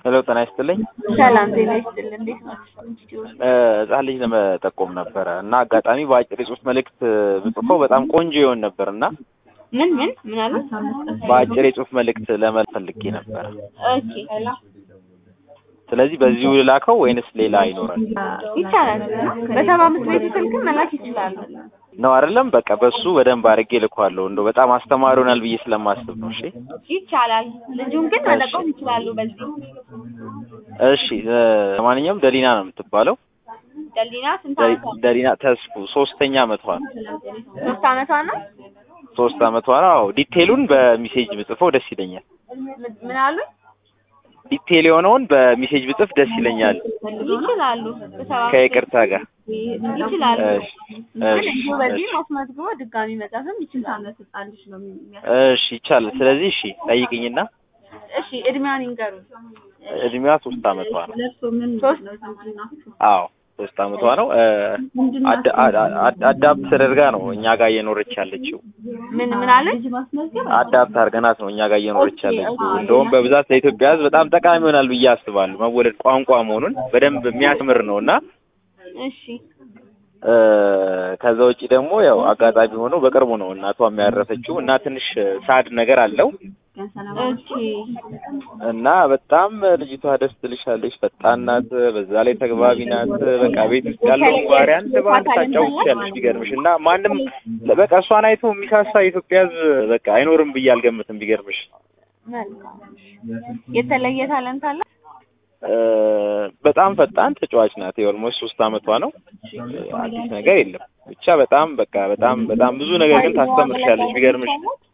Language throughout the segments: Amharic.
ሄሎ ጤና ይስጥልኝ። ሰላም ጤና ይስጥልኝ። እንዴት ናችሁ? ህጻን ልጅ ለመጠቆም ነበረ እና አጋጣሚ በአጭር የጽሁፍ መልእክት ብጽፈው በጣም ቆንጆ ይሆን ነበር እና ምን ምን ምን አሉ? በአጭር የጽሁፍ መልእክት ለመላክ ፈልጌ ነበረ። ኦኬ ስለዚህ በዚሁ ልላከው ወይንስ ሌላ ይኖራል? ይቻላል። በሰባ አምስት ቤት ስልክ መላክ ይችላሉ። ነው አይደለም? በቃ በሱ በደንብ አድርጌ ልኳለሁ። እንደው በጣም አስተማሪ ይሆናል ብዬ ስለማስብ ነው። እሺ ይቻላል። ልጁን ግን መጠቆም ይችላሉ። በዚህ እሺ። ለማንኛውም ደሊና ነው የምትባለው። ደሊና ስንት ደ- አመቷ? ደሊና ተስፉ ሶስተኛ አመቷ ነው። ሶስት አመቷ ነው። ሶስት አመቷ ነው። አዎ ዲቴሉን በሚሴጅ ብጽፈው ደስ ይለኛል። ምን- ምን አሉ? ዲቴል የሆነውን በሚሴጅ ብጽፍ ደስ ይለኛል ይችላሉ። በሰባ አምስት ከይቅርታ ጋር። ይችላሉ። እሺ ግን እሺ እንዲሁ በዚህ እሺ ማስመዝግቦ ድጋሚ መጻፍም ይችላል። እሺ ይቻላል። ስለዚህ እሺ ጠይቅኝና እሺ እድሜዋን ይንገሩ። እድሜዋ ሶስት አመቷ ነው። ሶስት አዎ ሶስት አመቷ ነው። አዳ- አዳ- አዳ- አዳፕት ተደርጋ ነው እኛ ጋር እየኖረች ያለችው። ምን ምን አለች? አዳፕት አድርገናት ነው እኛ ጋር እየኖረች ያለችው። እንደውም በብዛት ለኢትዮጵያ ሕዝብ በጣም ጠቃሚ ይሆናል ብዬ አስባለሁ። መወለድ ቋንቋ መሆኑን በደንብ የሚያስተምር ነው እና እሺ እ፣ ከዛ ውጪ ደግሞ ያው አጋጣሚ ሆኖ በቅርቡ ነው እናቷ የሚያረፈችው እና ትንሽ ሳድ ነገር አለው ኦኬ እና በጣም ልጅቷ ደስ ትልሻለች። ፈጣን ናት፣ በዛ ላይ ተግባቢ ናት። በቃ ቤት ውስጥ ያለውን ባህሪ አንድ በአንድ ታጫውትሻለች ቢገርምሽ። እና ማንም በቃ እሷን አይቶ የሚሳሳ የኢትዮጵያ ሕዝብ በቃ አይኖርም ብዬ አልገምትም ቢገርምሽ። መልካም። የተለየ ታለንት አለ? እ፣ በጣም ፈጣን ተጫዋች ናት። የኦልሞስት ሶስት አመቷ ነው። አዲስ ነገር የለም ብቻ በጣም በቃ በጣም በጣም ብዙ ነገር ግን ታስተምርሻለች ቢገርምሽ።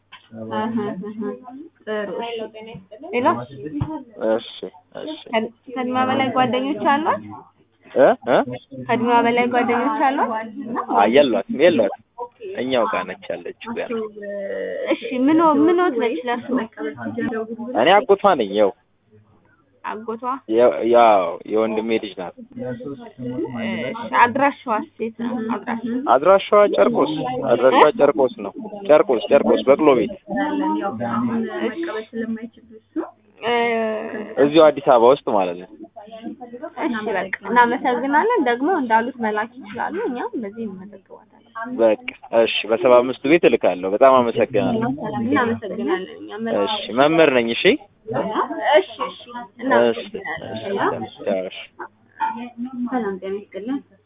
ጥሩ። ሌላ እሺ እሺ ከእድሜዋ በላይ ጓደኞች አሏት? እ እ ከእድሜዋ በላይ ጓደኞች አሏት? አይ የሏትም የሏትም እኛው ጋር ነች ያለችው ገና። እሺ ምን ምን ወት ነች ለሱ? እኔ አጎቷ ነኝ። ያው አጎቷ? ያ- ያው የወንድሜ ልጅ ናት። እሺ አድራሻዋስ የት ነው? አድራሻ አድራሻዋ ጨርቆስ አድራሻዋ ጨርቆስ ነው። ጨርቆስ ጨርቆስ በቅሎ ቤት እ፣ እዚሁ አዲስ አበባ ውስጥ ማለት ነው። እሺ በቃ እናመሰግናለን። ደግሞ እንዳሉት መላክ ይችላሉ። እኛም በዚህ እንመዘግባታለን። በቃ እሺ፣ በሰባ አምስቱ ቤት እልካለሁ። በጣም አመሰግናለሁ። እናመሰግናለን። እኛም እሺ፣ መምህር ነኝ። እሺ እሺ እሺ እሺ እናመሰግናለን። እሺ፣ እሺ። ሰላም ጤና ይስጥልን።